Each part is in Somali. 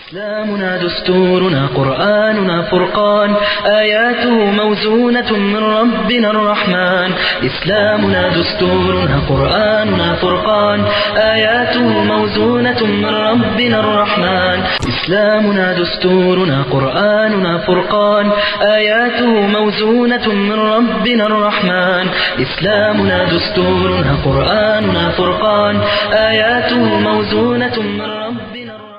إسلامنا دستورنا قرآننا فرقان آياته موزونة من ربنا الرحمن إسلامنا دستورنا قرآننا فرقان آياته موزونة من ربنا الرحمن إسلامنا دستورنا قرآننا فرقان آياته موزونة من ربنا الرحمن إسلامنا دستورنا قرآننا فرقان آياته موزونة من ربنا الرحمن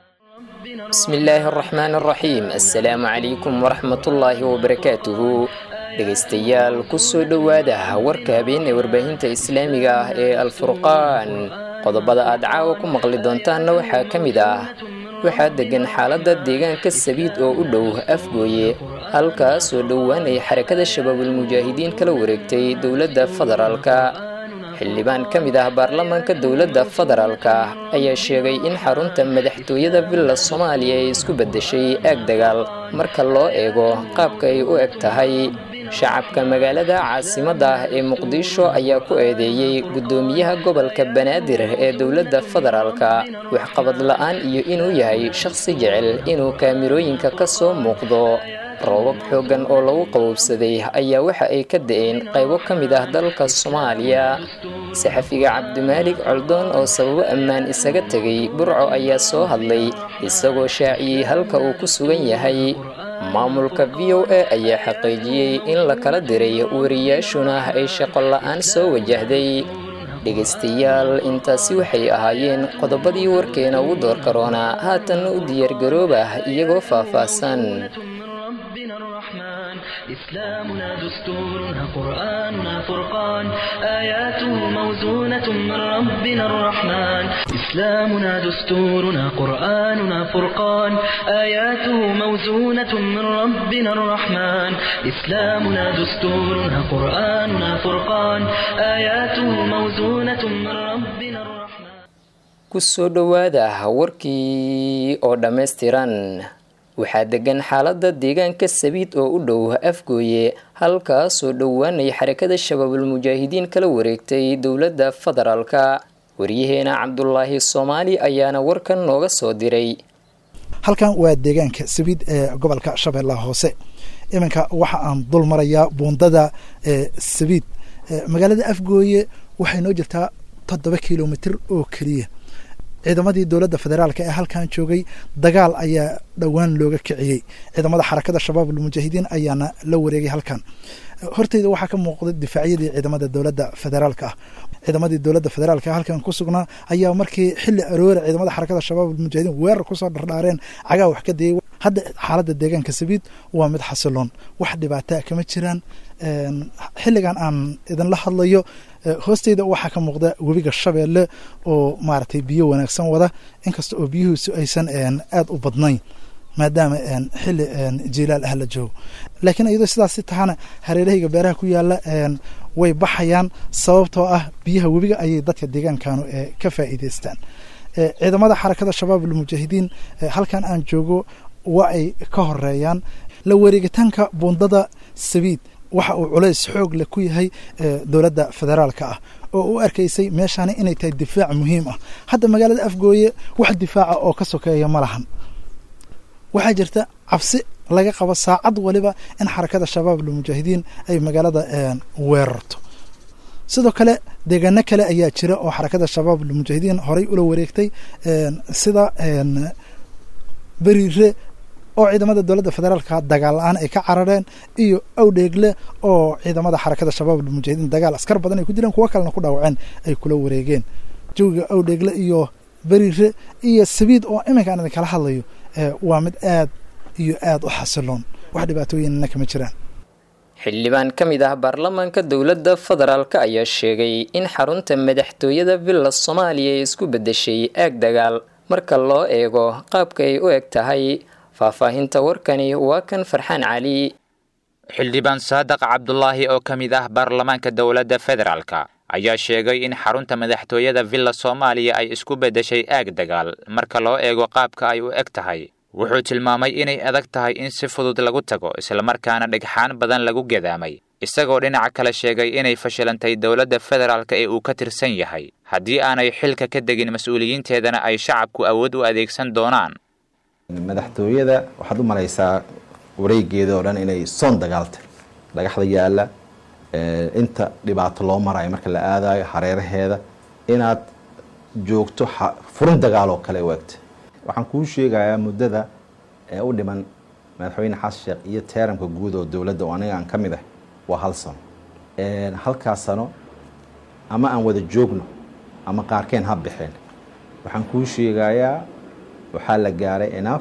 بسم الله الرحمن الرحيم assalaamu calaykum waraxmatullaahi wabarakaatuhu dhegaystayaal kusoo dhowaada warka habeen ee warbaahinta islaamiga ah ee alfurqaan qodobada aad caawa ku maqli doontaanna waxaa ka mid ah waxaa degan xaaladda deegaanka sabiid oo u dhow afgooye halkaasoo dhowaan ay xarakada shabaabulmujaahidiin kala wareegtay dowladda federaalka xildhibaan ka mid ah baarlamaanka dowladda federaalka ayaa sheegay in xarunta madaxtooyada villa soomaaliya ay isku beddeshay aag dagaal marka loo eego qaabka ay u eg tahay shacabka magaalada caasimadda ah ee muqdisho ayaa ku eedeeyey guddoomiyaha gobolka banaadir ee dowladda federaalka waxqabad la-aan iyo inuu yahay shaqsi jecel inuu kaamirooyinka ka soo muuqdo roobab xooggan oo lagu qabowsaday ayaa waxa ay ka da-een qaybo ka mid ah dalka soomaaliya saxafiga cabdimaalig coldoon oo sababo ammaan isaga tegay burco ayaa soo hadlay isagoo shaaciyey halka uu ku sugan yahay maamulka v o a ayaa xaqiijiyey in la kala diray wariyaashuna ay shaqo la-aan soo wajahday dhegaystayaal intaasi waxay ahaayeen qodobadii warkeena ugu door karoonaa haatanna u diyaargarooba iyagoo faah-faahsan ربنا الرحمن إسلامنا دستورنا قرآننا فرقان آياته موزونة من ربنا الرحمن إسلامنا دستورنا قرآننا فرقان آياته موزونة من ربنا الرحمن إسلامنا دستورنا قرآننا فرقان آياته موزونة من ربنا الرحمن kusoo dhowaada warkii oo dhammaystiran waxaa degan xaaladda deegaanka sabiid oo u dhow afgooye halkaasoo dhowaanay xarakada shabaabulmujaahidiin kala wareegtay dowladda federaalka waryaheena cabdulaahi soomaali ayaana warkan nooga soo diray halkan waa deegaanka sabiid ee gobolka shabeellaha hoose iminka waxa aan dul marayaa buundada sabiid magaalada afgooye waxay noo jirtaa toddoba kilomitr oo keliya ciidamadii dowladda federaalka ee halkan joogay dagaal ayaa dhowaan looga kiciyey ciidamada xarakada shabaab almujaahidiin ayaana la wareegay halkan horteyda waxaa ka muuqda difaacyadii ciidamada dowladda federaalka ah ciidamadii dowladda federaalka halkan ku sugnaa ayaa markii xilli aroora ciidamada xarakada shabaab almujaahidiin weerar kusoo dhardhaareen cagaa wax ka dayay hadda xaaladda deegaanka sabiid waa mid xasiloon wax dhibaataa kama jiraan xilligan aan idinla hadlayo hoosteyda waxaa ka muuqda webiga shabeelle oo maaragtay biyo wanaagsan wada inkasta oo biyuhiisu aysan aada u badnayn maadaama xilli jilaal ah la joogo laakiin iyadoo sidaasi tahana hareerahayga beeraha ku yaala way baxayaan sababtoo ah biyaha webiga ayay dadka deegaankanu ka faa'iideystaan ciidamada xarakada shabaab almujaahidiin halkan aan joogo waa ay ka horeeyaan la wareegitaanka buundada sabiid waxa uu culays xoog leh ku yahay dowladda federaalka ah oo u arkaysay meeshaani inay tahay difaac muhiim ah hadda magaalada afgooye wax difaaca oo ka sokeeya ma lahan waxaa jirta cabsi laga qabo saacad waliba in xarakada shabaab almujaahidiin ay magaalada weerarto sidoo kale deegaano kale ayaa jira oo xarakada shabaab almujaahidiin horay ula wareegtay sida beriire oo ciidamada dowladda federaalka dagaal la-aan ay ka carareen iyo awdheegle oo ciidamada xarakada shabaab almujaahidiin dagaal askar badan ay ku jireen kuwo kalena ku dhaawaceen ay kula wareegeen jawiga awdheegle iyo beriire iyo sabiid oo iminka aan idinkala hadlayo waa mid aad iyo aad u xasiloon wax dhibaatooyinna kama jiraan xildhibaan ka mid ah baarlamaanka dowladda federaalka ayaa sheegay in xarunta madaxtooyada villa soomaaliya ay isku beddeshay aag dagaal marka loo eego qaabka ay u eg tahay faahfaahinta warkani waa kan farxaan cali xildhibaan saadaq cabdulaahi oo ka mid ah baarlamaanka dowladda federaalka ayaa sheegay in xarunta madaxtooyada villa soomaaliya ay isku beddeshay aag dagaal marka loo eego qaabka ay u eg tahay wuxuu tilmaamay inay adag tahay in si fudud lagu tago islamarkaana dhagxaan badan lagu gadaamay isagoo dhinaca kale sheegay inay fashilantay dowladda federaalka ee uu ka tirsan yahay haddii aanay xilka ka degin mas-uuliyiinteedana ay shacabku awood u adeegsan doonaan madaxtooyada waxaad u malaysaa wareegeeda oo dhan inay soon dagaaltay dhagaxda yaalla inta dhibaato loo marayo marka la aadayo hareeraheeda inaad joogto furin dagaal oo kale waagta waxaan kuu sheegayaa muddada ee u dhiman madaxweyne xasan sheekh iyo teeramka guud oo dowladda oo aniga aan ka mid ah waa hal sano halkaas sano ama aan wada joogno ama qaarkeen ha baxeen waxaan kuu sheegayaa waxaa la gaaray enaf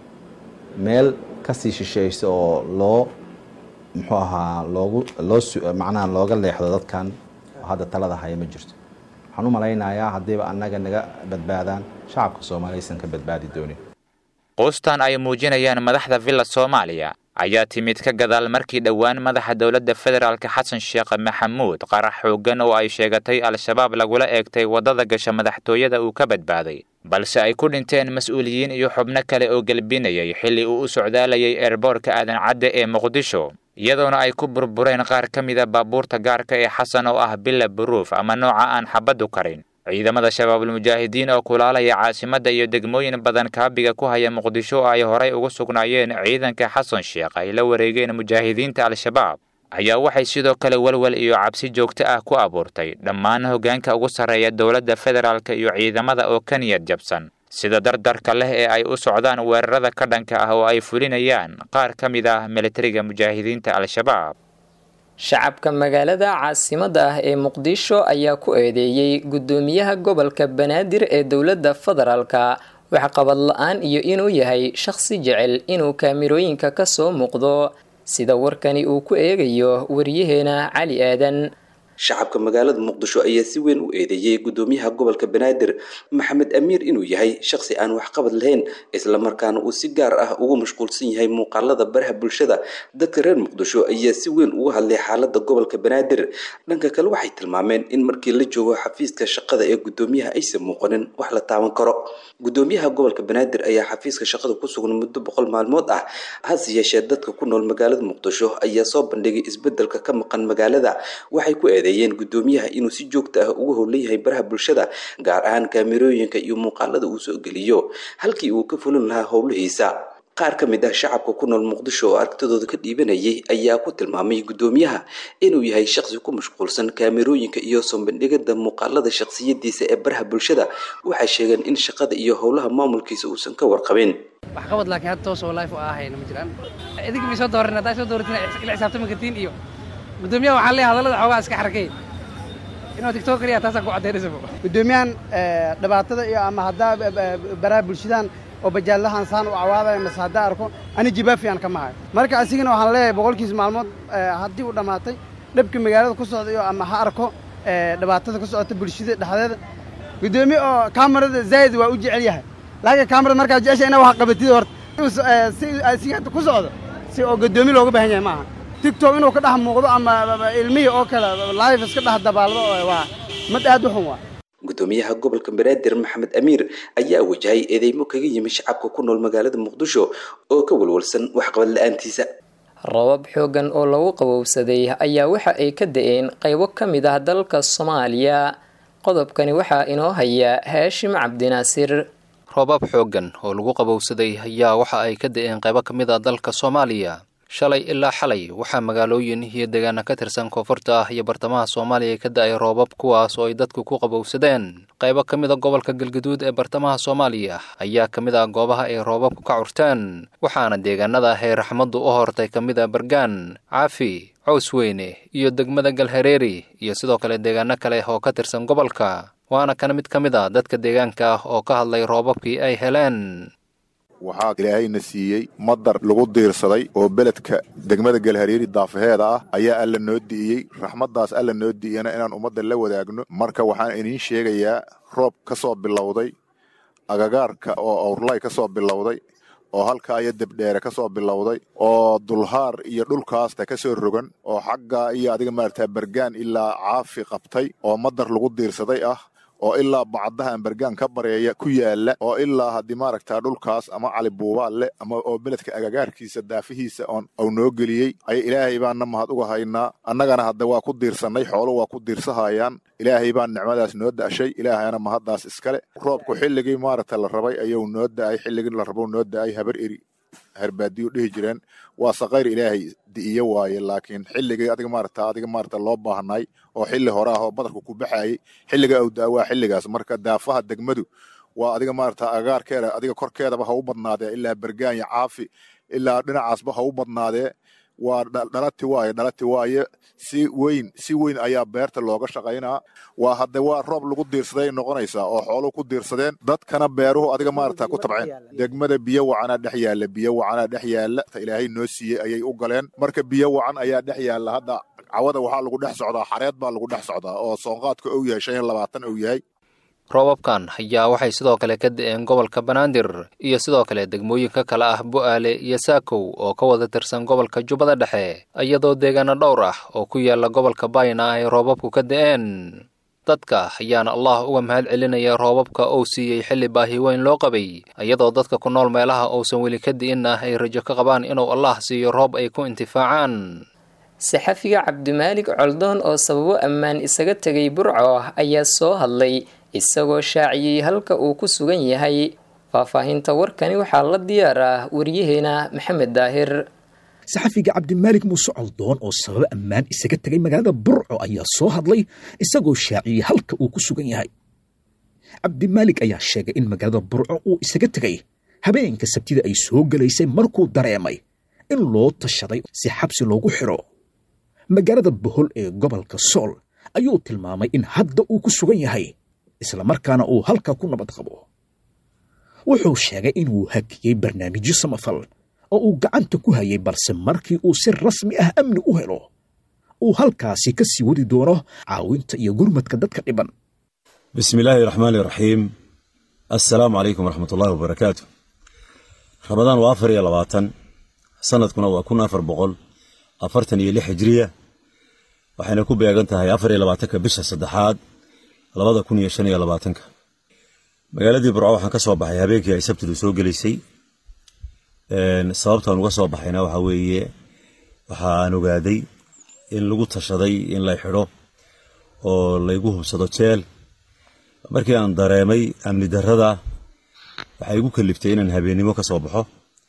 meel kasii shisheeysa oo loo muxuu ahaa loogu loo macnaha looga leexdo dadkan hadda talada haya ma jirto waxaan u malaynayaa haddiiba annaga naga badbaadaan shacabka soomaaliya aysan ka badbaadi doonin quustan ay muujinayaan madaxda villa soomaaliya ayaa timid ka gadaal markii dhowaan madaxa dowladda federaalk xasan sheekh maxamuud qarax xooggan oo ay sheegatay al-shabaab lagula eegtay waddada gasha madaxtooyada uu ka badbaaday balse ay ku dhinteen mas-uuliyiin iyo xubno kale oo gelbinayay xilli uu u socdaalayay eerboorka aadan cadde ee muqdisho iyadoona ay ku burbureen qaar ka mida baabuurta gaarka ee xasan oo ah bila buruuf ama nooca aan xabaddu karin ciidamada shabaabulmujaahidiin oo kulaalaya caasimadda iyo degmooyin badan kaabiga ku haya muqdisho oo ay horay ugu sugnaayeen ciidanka xasan sheekh ay la wareegeen mujaahidiinta al-shabaab ayaa waxay sidoo kale walwal iyo cabsi joogto ah ku abuurtay dhammaan hoggaanka ugu sarreeya dowladda federaalka iyo ciidamada oo ka niyad jabsan sida dardarka leh ee ay u socdaan weerarada ka dhanka ah oo ay fulinayaan qaar ka mid ah militariga mujaahidiinta al-shabaab shacabka magaalada caasimadda ah ee muqdisho ayaa ku eedeeyey guddoomiyaha gobolka banaadir ee dowladda federaalka waxqabad la-aan iyo inuu yahay shaqsi jecel inuu kaamirooyinka ka soo muuqdo sida warkani uu ku eegayo wariyaheena cali aadan shacabka magaalada muqdisho ayaa si weyn u eedeeyey guddoomiyaha gobolka banaadir maxamed amiir inuu yahay shaqsi aan waxqabad lahayn islamarkaana uu si gaar ah ugu mashquulsan yahay muuqaalada baraha bulshada dadka reer muqdisho ayaa si weyn uga hadlay xaalada gobolka banaadir dhanka kale waxay tilmaameen in markii la joogo xafiiska shaqada ee guddoomiyaha aysan muuqanin wax la taaban karo guddoomiyaha gobolka banaadir ayaa xafiiska shaqada ku sugan muddo boqol maalmood ah hase yeeshee dadka ku nool magaalada muqdisho ayaa soo bandhigay isbedelka ka maqan magaalada waxay ku eedeeyeen guddoomiyaha inuu si joogta ah ugu howlan yahay baraha bulshada gaar ahaan kaamirooyinka iyo muuqaalada uu soo geliyo halkii uu ka fulin lahaa howlihiisa qaar ka mid ah shacabka ku nool muqdisho oo aragtidooda ka dhiibanayay ayaa ku tilmaamay guddoomiyaha inuu yahay shaqsi ku mashquulsan kaamirooyinka iyo soobandhigada muuqaalada shaqsiyadiisa ee baraha bulshada waxay sheegeen in shaqada iyo howlaha maamulkiisa uusan ka warqabin waxqabad laakiin hadda toos oo life u ahayna ma jiraan idinka may soo dooran haddaa soo dooratiin ila xisaabtami kartiin iyo guddoomiyaha waxaa leeyahay hadallada xoogaa iska xarakay inuu tiktok kaliya taasaan ku caddaynaysa guddoomiyahan dhibaatada iyo ama haddaa baraha bulshadan oo bajaallahan saan u cawaadaya mase haddaa arko ani jibaafiyan kama hayo marka asigana waxaan leeyahay boqolkiisa maalmood haddii uu dhammaatay dhabka magaalada ku socda iyo ama ha arko dhibaatada ku socota bulshada dhexdeeda guddoomiye oo kaamarada zaa'id waa u jecel yahay laakiin kaamarada markaa jecesha inaa wax qabatid horta si asiga ku socdo si oo guddoomiye looga baahan yahay maaha tigtok inuu ka dhex muuqdo ama ilmihii oo kale live iska dhex dabaaldo waa mid aad u xun waa guddoomiyaha gobolka banaadir maxamed amiir ayaa wajahay eedeymo kaga yimi shacabka ku nool magaalada muqdisho oo ka walwalsan waxqabad la-aantiisa rabab xooggan oo lagu qabowsaday ayaa waxa ay ka da-een qaybo ka mid ah dalka soomaaliya qodobkani waxaa inoo haya haashim cabdinaasir roobab xooggan oo lagu qabowsaday ayaa waxa ay ka da-een qaybo ka mid ah dalka soomaaliya shalay ilaa xalay waxaa magaalooyin iyo deegaana ka tirsan koonfurta ah iyo bartamaha soomaaliya ka da-ay roobab kuwaas oo ay dadku ku qabowsadeen qaybo ka mid a gobolka galgaduud ee bartamaha soomaaliya ayaa ka mid ah goobaha ay roobabku ka curteen waxaana deegaanada ah ee raxmaddu u hortay ka mid a bargaan caafi cows weyne iyo degmada galhareeri iyo sidoo kale deegaano kale oo ka tirsan gobolka waana kana mid ka mid a dadka deegaanka ah oo ka hadlay roobabkii ay heleen waxaa ilaahayna siiyey madar lagu diirsaday oo beledka degmada galhareeri daafaheeda ah ayaa alla noo di'iyey raxmaddaas alla noo di'iyana inaan ummadda la wadaagno marka waxaan idiin sheegayaa roob ka soo bilowday agagaarka oo awrlay ka soo bilowday oo halkaa iyo debdheere ka soo bilowday oo dulhaar iyo dhulkaasta ka soo rogan oo xagga iyo adiga maarata bargaan ilaa caafi qabtay oo madar lagu diirsaday ah oo ilaa bacdaha ambergaan ka bareeya ku yaala oo ilaa haddii maaragtaa dhulkaas ama cali buubaal leh ama oo beledka agagaarkiisa daafihiisa oon au noo geliyey ay ilaahay baanna mahad uga haynaa annagana hadda waa ku diirsannay xoolo waa ku diirsahayaan ilaahay baan nicmadaas noo da'shay ilaahayana mahaddaas iskale roobku xilligii maaragta la rabay ayuu noo da'ay xilligii la rabo noo da'ay habar eri herbaadiyo dhihi jireen waa saqayr ilaahay di'iyo waaye laakiin xilligii adiga maarata adiga maarata loo baahnay oo xilli hore ah oo badarku ku baxayay xilliga uu da'a waa xilligaas marka daafaha degmadu waa adiga maarata agaarkeeda adiga korkeedaba ha u badnaadee ilaa bergaan iyo caafi ilaa dhinacaasba ha u badnaadee waa dhalati waaye dhalati waaye si weyn si weyn ayaa beerta looga shaqaynaa waa hadde waa roob lagu diirsaday noqonaysaa oo xooluhu ku diirsadeen dadkana beeruhu adiga maarata ku tabceen degmada biyo wacanaa dhex yaalla biyo wacanaa dhex yaalla ilaahay noo siiyey ayay u galeen marka biyo wacan ayaa dhex yaalla hadda cawada waxaa lagu dhex socdaa xareed baa lagu dhex socdaa oo soonqaadka uu yahay shan iyo labaatan uu yahay roobabkan ayaa waxay sidoo kale ka da'een gobolka banaadir iyo sidoo kale degmooyinka kale ah bu'aale iyo saakow oo ka wada tirsan gobolka jubbada dhexe iyadoo deegaano dhowr ah oo ku yaala gobolka bayna ay roobabku ka da'een dadka ayaana allah uga mahad celinaya roobabka uu siiyey xilli baahi weyn loo qabay iyadoo dadka ku nool meelaha uusan weli ka di'in ah ay rajo ka qabaan inuu allah siiyo roob ay ku intifaacaan saxafiga cabdimaalik coldoon oo sababo ammaan isaga tegay burco ayaa soo hadlay isagoo shaaciyey halka uu ku sugan yahay faahfaahinta warkani waxaa la diyaar ah waryaheena maxamed daahir saxafiga cabdimaalik muuse coldoon oo sababo ammaan isaga tegay magaalada burco ayaa soo hadlay isagoo shaaciyey halka uu ku sugan yahay cabdimaalik ayaa sheegay in magaalada burco uu isaga tegay habeenka sabtida ay soo gelaysay markuu dareemay in loo tashaday si xabsi loogu xidho magaalada bohol ee gobolka sool ayuu tilmaamay in hadda uu ku sugan yahay islamarkaana uu halka ku nabad qabo wuxuu sheegay inuu hakiyey barnaamijyo samafal oo uu gacanta ku hayay balse markii uu si rasmi ah amni u helo uu halkaasi ka sii wadi doono caawinta iyo gurmadka dadka dhiban bismi illaahi raxmaani raxiim assalaamu calaykum waraxmat ullahi wabarakaatu ramadaan waa afar iyo labaatan sanadkuna waa kun afar boqol afartan iyo lix hijriya waxayna ku beegan tahay afar iyo labaatanka bisha saddexaad labada kun iyo shan iyo labaatanka magaaladii burco waxaan ka soo baxay habeenkii ay sabtidu soo gelaysay sababtaan uga soo baxayna waxaa weeye waxaan ogaaday in lagu tashaday in lay xidho oo laygu hubsado jeel markii aan dareemay amni darrada waxay igu kaliftay inaan habeennimo ka soo baxo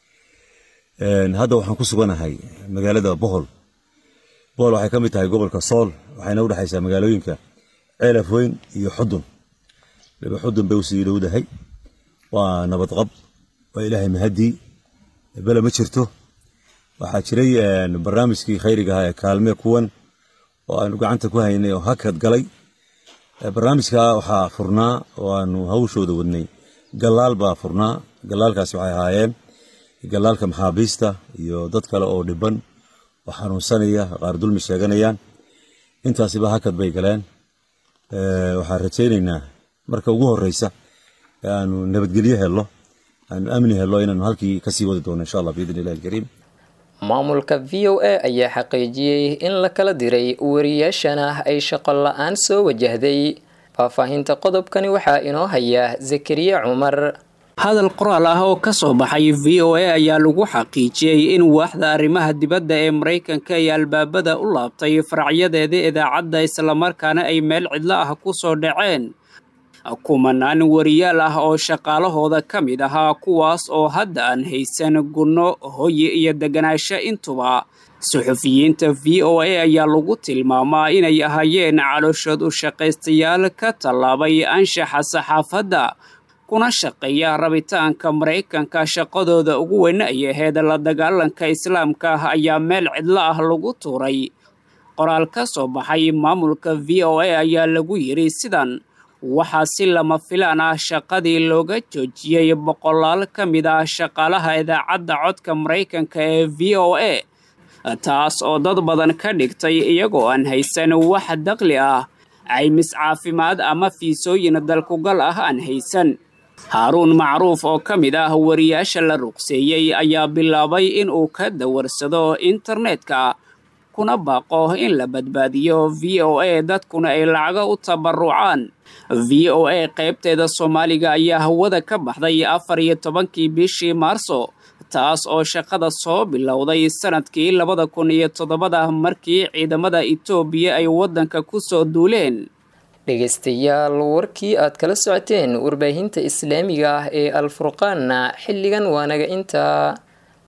hadda waxaan ku suganahay magaalada bohol bohol waxay ka mid tahay gobolka sool waxayna u dhexaysaa magaalooyinka ceelaf weyn iyo xudun liba xudun bay usii dhowdahay waa nabadqab waa ilaahay mahadii bele ma jirto waxaa jiray barnaamijkii khayriga ahaa ee kaalmee kuwan oo aanu gacanta ku haynay oo hakad galay barnaamijka waxaa furnaa oo aanu hawshooda wadnay gallaal baa furnaa gallaalkaasi waxay ahaayeen gallaalka maxaabiista iyo dad kale oo dhiban oo xanuunsanaya qaar dulmi sheeganayaan intaasiba hakad bay galeen waxaan rajaynaynaa marka ugu horeysa ee aanu nabadgelyo helno aanu amni helno inaanu halkii kasii wadi doono insha allah biidn illahi alkariim maamulka v o a ayaa xaqiijiyey in la kala diray wariyaashana ay shaqo la-aan soo wajahday faahfaahinta qodobkani waxaa inoo haya zakariya cumar hadal qoraal ah oo ka soo baxay v o a ayaa lagu xaqiijiyey in waaxda arrimaha dibadda ee maraykanka ay albaabada u laabtay faracyadeeda idaacadda islamarkaana ay meel cidlo ah ku soo dhaceen kumanaan wariyaal ah oo shaqaalahooda ka mid ahaa kuwaas oo hadda aan haysan gunno hoyi iyo deganaansho intuba suxufiyiinta v o a ayaa lagu tilmaamaa inay ahaayeen calooshood u shaqaystayaal ka tallaabay anshaxa saxaafadda kuna shaqeeya rabitaanka maraykanka shaqadooda ugu weyn ay aheyd la dagaalanka islaamka ah ayaa meel cidlo ah lagu tuuray qoraal ka soo baxay maamulka v o a ayaa lagu yidhi sidan waxaa si lama filaan ah shaqadii looga joojiyey boqolaal ka mid ah shaqaalaha idaacadda codka maraykanka ee v o a taas oo dad badan ka dhigtay iyagoo aan haysan wax daqli ah caymis caafimaad ama fiisooyin dalkugal ah aan haysan haaruun macruuf oo ka mid ah wariyaasha la ruqseeyey ayaa bilaabay inuu ka dawarsado internetka kuna baaqo in la badbaadiyo v o a dadkuna ay lacago u tabarucaan v o a qaybteeda soomaaliga ayaa hawada ka baxday afar iyo tobankii bishii maarso taas oo shaqada soo bilowday sanadkii labada kun iyo toddobada markii ciidamada etoobiya ay waddanka ku soo duuleen dhegaystayaal warkii aad kala socoteen warbaahinta islaamiga ah ee alfurqaanna xilligan waanaga intaa